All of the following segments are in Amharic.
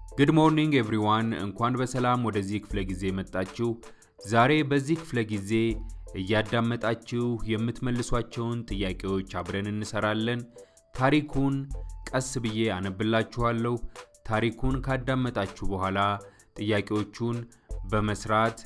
ጉድ ሞርኒንግ ኤቭሪዋን፣ እንኳን በሰላም ወደዚህ ክፍለ ጊዜ መጣችሁ። ዛሬ በዚህ ክፍለ ጊዜ እያዳመጣችሁ የምትመልሷቸውን ጥያቄዎች አብረን እንሰራለን። ታሪኩን ቀስ ብዬ አነብላችኋለሁ። ታሪኩን ካዳመጣችሁ በኋላ ጥያቄዎቹን በመስራት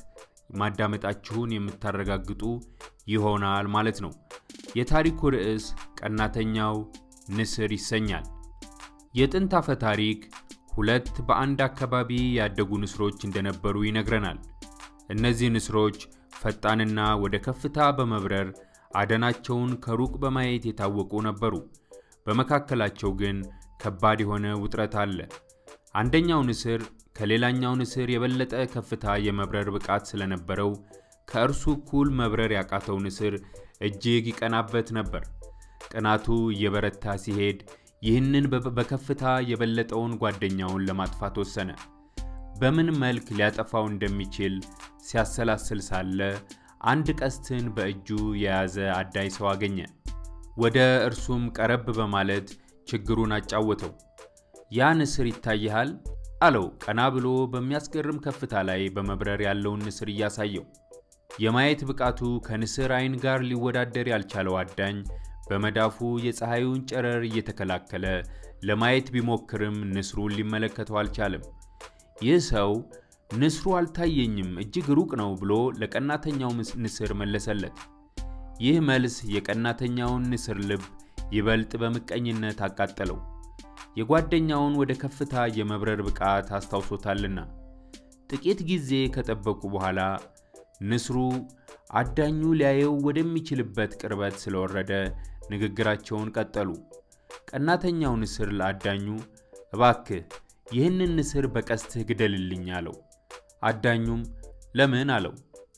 ማዳመጣችሁን የምታረጋግጡ ይሆናል ማለት ነው። የታሪኩ ርዕስ ቀናተኛው ንስር ይሰኛል። የጥንት አፈ ታሪክ ሁለት በአንድ አካባቢ ያደጉ ንስሮች እንደነበሩ ይነግረናል። እነዚህ ንስሮች ፈጣንና ወደ ከፍታ በመብረር አደናቸውን ከሩቅ በማየት የታወቁ ነበሩ። በመካከላቸው ግን ከባድ የሆነ ውጥረት አለ። አንደኛው ንስር ከሌላኛው ንስር የበለጠ ከፍታ የመብረር ብቃት ስለነበረው ከእርሱ እኩል መብረር ያቃተው ንስር እጅግ ይቀናበት ነበር። ቅናቱ እየበረታ ሲሄድ ይህንን በከፍታ የበለጠውን ጓደኛውን ለማጥፋት ወሰነ። በምን መልክ ሊያጠፋው እንደሚችል ሲያሰላስል ሳለ አንድ ቀስትን በእጁ የያዘ አዳኝ ሰው አገኘ። ወደ እርሱም ቀረብ በማለት ችግሩን አጫወተው። ያ ንስር ይታይሃል? አለው ቀና ብሎ በሚያስገርም ከፍታ ላይ በመብረር ያለውን ንስር እያሳየው። የማየት ብቃቱ ከንስር ዓይን ጋር ሊወዳደር ያልቻለው አዳኝ በመዳፉ የፀሐዩን ጨረር እየተከላከለ ለማየት ቢሞክርም ንስሩን ሊመለከተው አልቻለም። ይህ ሰው ንስሩ አልታየኝም፣ እጅግ ሩቅ ነው ብሎ ለቀናተኛው ንስር መለሰለት። ይህ መልስ የቀናተኛውን ንስር ልብ ይበልጥ በምቀኝነት አቃጠለው። የጓደኛውን ወደ ከፍታ የመብረር ብቃት አስታውሶታልና። ጥቂት ጊዜ ከጠበቁ በኋላ ንስሩ አዳኙ ሊያየው ወደሚችልበት ቅርበት ስለወረደ ንግግራቸውን ቀጠሉ። ቀናተኛው ንስር ለአዳኙ እባክህ ይህንን ንስር በቀስትህ ግደልልኝ አለው። አዳኙም ለምን አለው።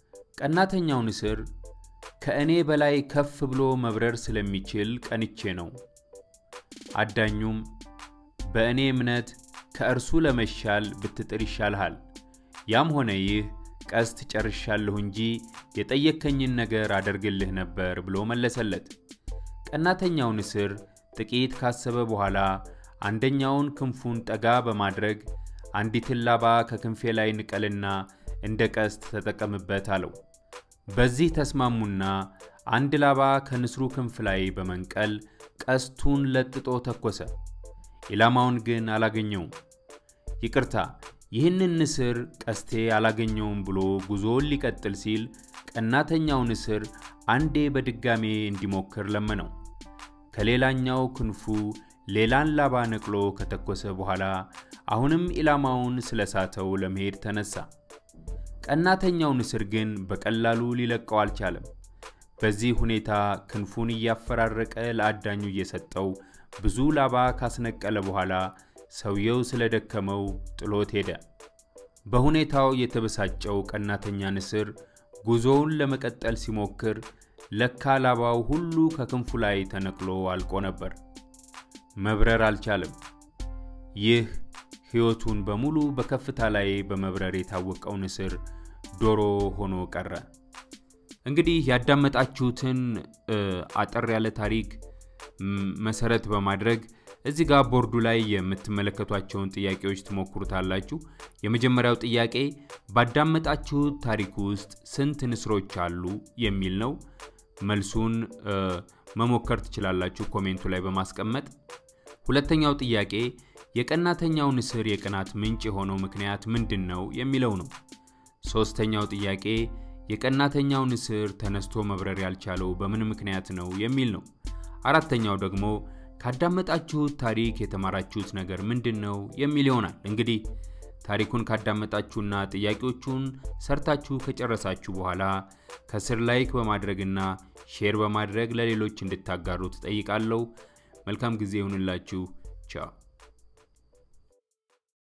ቀናተኛው ንስር ከእኔ በላይ ከፍ ብሎ መብረር ስለሚችል ቀንቼ ነው። አዳኙም በእኔ እምነት ከእርሱ ለመሻል ብትጥር ይሻልሃል። ያም ሆነ ይህ ቀስት ጨርሻለሁ እንጂ የጠየከኝን ነገር አደርግልህ ነበር ብሎ መለሰለት። ቀናተኛው ንስር ጥቂት ካሰበ በኋላ አንደኛውን ክንፉን ጠጋ በማድረግ አንዲትን ላባ ከክንፌ ላይ ንቀልና እንደ ቀስት ተጠቀምበት አለው። በዚህ ተስማሙና አንድ ላባ ከንስሩ ክንፍ ላይ በመንቀል ቀስቱን ለጥጦ ተኮሰ። ኢላማውን ግን አላገኘውም። ይቅርታ ይህንን ንስር ቀስቴ አላገኘውም ብሎ ጉዞውን ሊቀጥል ሲል ቀናተኛው ንስር አንዴ በድጋሜ እንዲሞክር ለመነው። ከሌላኛው ክንፉ ሌላን ላባ ነቅሎ ከተኮሰ በኋላ አሁንም ኢላማውን ስለሳተው ለመሄድ ተነሳ። ቀናተኛው ንስር ግን በቀላሉ ሊለቀው አልቻለም። በዚህ ሁኔታ ክንፉን እያፈራረቀ ለአዳኙ እየሰጠው ብዙ ላባ ካስነቀለ በኋላ ሰውየው ስለደከመው ጥሎት ሄደ። በሁኔታው የተበሳጨው ቀናተኛ ንስር ጉዞውን ለመቀጠል ሲሞክር ለካ ላባው ሁሉ ከክንፉ ላይ ተነቅሎ አልቆ ነበር። መብረር አልቻለም። ይህ ሕይወቱን በሙሉ በከፍታ ላይ በመብረር የታወቀው ንስር ዶሮ ሆኖ ቀረ። እንግዲህ ያዳመጣችሁትን አጠር ያለ ታሪክ መሰረት በማድረግ እዚህ ጋር ቦርዱ ላይ የምትመለከቷቸውን ጥያቄዎች ትሞክሩታላችሁ። የመጀመሪያው ጥያቄ ባዳመጣችሁት ታሪክ ውስጥ ስንት ንስሮች አሉ የሚል ነው። መልሱን መሞከር ትችላላችሁ ኮሜንቱ ላይ በማስቀመጥ። ሁለተኛው ጥያቄ የቀናተኛው ንስር የቅናት ምንጭ የሆነው ምክንያት ምንድን ነው የሚለው ነው። ሶስተኛው ጥያቄ የቀናተኛው ንስር ተነስቶ መብረር ያልቻለው በምን ምክንያት ነው የሚል ነው። አራተኛው ደግሞ ካዳመጣችሁት ታሪክ የተማራችሁት ነገር ምንድን ነው የሚል ይሆናል። እንግዲህ ታሪኩን ካዳመጣችሁና ጥያቄዎቹን ሰርታችሁ ከጨረሳችሁ በኋላ ከስር ላይክ በማድረግና ሼር በማድረግ ለሌሎች እንድታጋሩ ትጠይቃለሁ። መልካም ጊዜ ይሁንላችሁ። ቻው